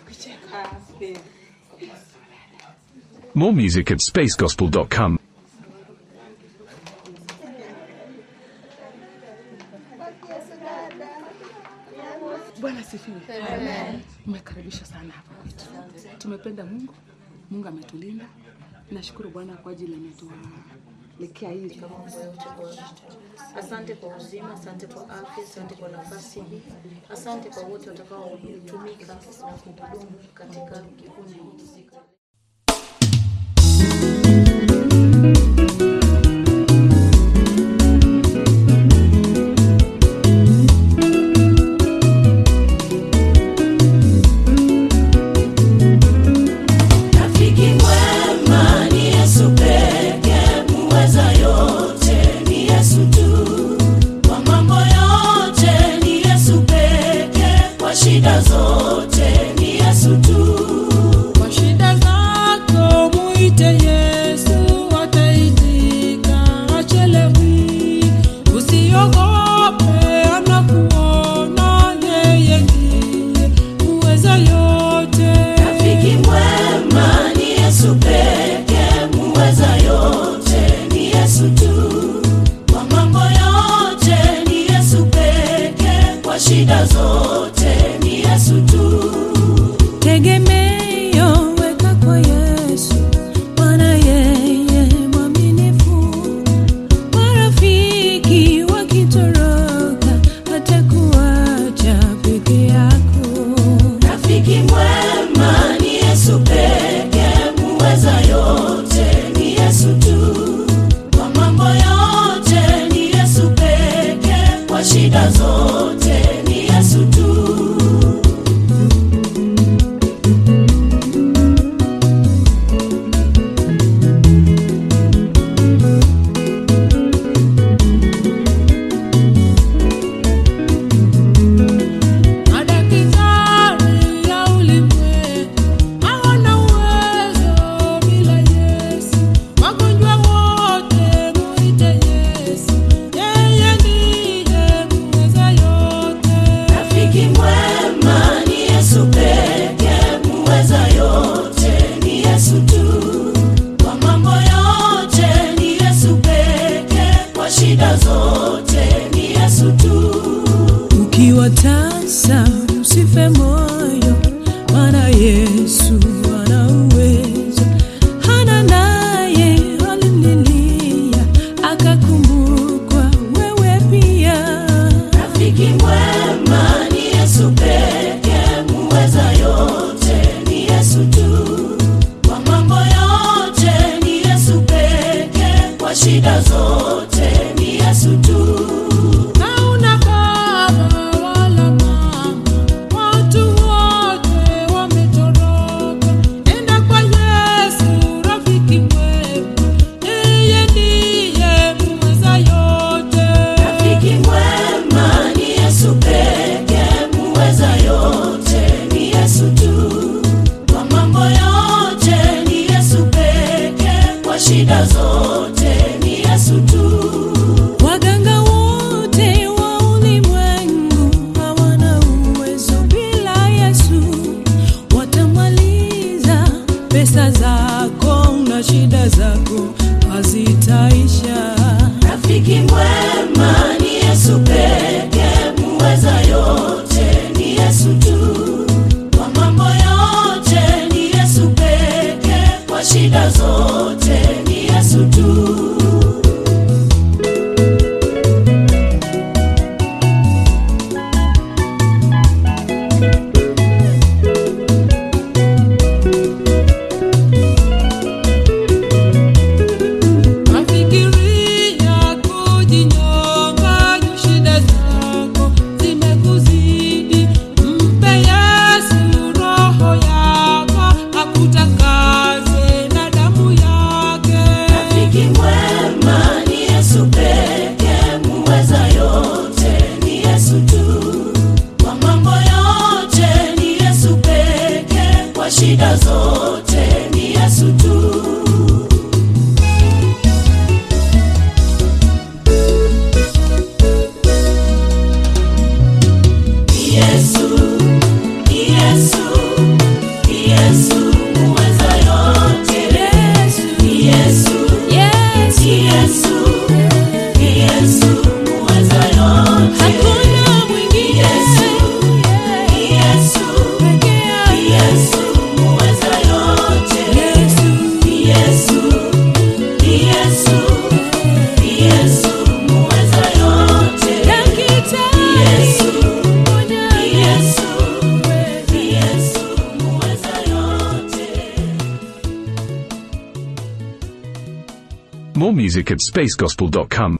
More music at spacegospel.com. Bwana sifiwe. Umekaribisha sana hapa kwetu. Tumependa Mungu, Mungu ametulinda. Nashukuru Bwana kwa ajili ametuwalekea hili. Asante kwa uzima, asante kwa afya, asante kwa nafasi hii, asante kwa wote watakaotumika na kuhudumu katika kikundi hiki. Rafiki mwema ni Yesu pekee, muweza yote ni Yesu tu. Kwa mambo yote ni Yesu pekee, kwa shida zote ni Yesu tu. Kwa shida zako muite Yesu, ataitika, achelewi. Usiogope, anakuona, yeye ndiye muweza yote. Rafiki mwema ni Yesu pekee, muweza yote ni Yesu tu. Kwa mambo yote ni Yesu pekee, kwa shida zote ni Yesu tu. Tegemeo weka kwa Yesu, Bwana yeye mwaminifu. Marafiki wakitoroka, hatakuacha peke yako. Rafiki mwema ni Yesu pekee, muweza yote ni Yesu tu. Kwa mambo yote ni Yesu pekee, kwa shida zote ni Yesu tu. Madaktari ya ulimwengu hawana uwezo bila Yesu. Wagonjwa wote muite Yesu, yeye ndiye muweza yote. Rafiki mwema ni Yesu pekee, muweza yote ni Yesu tu. Kwa mambo yote ni Yesu pekee, kwa shida zote ni Yesu tu. Ukiwa tasa usife moyo, maana Yesu ana uwezo. Hana naye alimlilia, akakumbukwa wewe pia. Rafiki mwema ni Yesu pekee, muweza yote ni Yesu tu. Kwa mambo yote ni Yesu pekee, kwa shida zote ni Yesu tu. Hauna baba wala mama, watu wote wametoroka. Enda kwa Yesu, rafiki mwema, yeye ndiye muweza yote. Rafiki mwema ni Yesu pekee, muweza yote ni Yesu tu. Kwa mambo yote ni Yesu pekee, kwa shida zote ni Yesu tu. Waganga wote wa ulimwengu hawana uwezo bila Yesu. Watamaliza pesa zako na shida zako hazitaisha. Rafiki mwema ni Yesu pekee, muweza yote ni Yesu tu. Kwa mambo yote ni Yesu pekee, kwa shida zote ni Yesu tu. Mafikiria kujinyonga juu shida zako zimekuzidi. Mpe Yesu roho yako akutakaze na damu yake. Rafiki mwema ni Yesu pekee, muweza yote ni Yesu tu. Kwa mambo yote ni Yesu pekee, kwa shida zote ni Yesu tu. Ni Yesu, ni Yesu, ni Yesu muweza yote. Ni Yesu, ni Yesu, ni Yesu muweza yote. More music at spacegospel.com.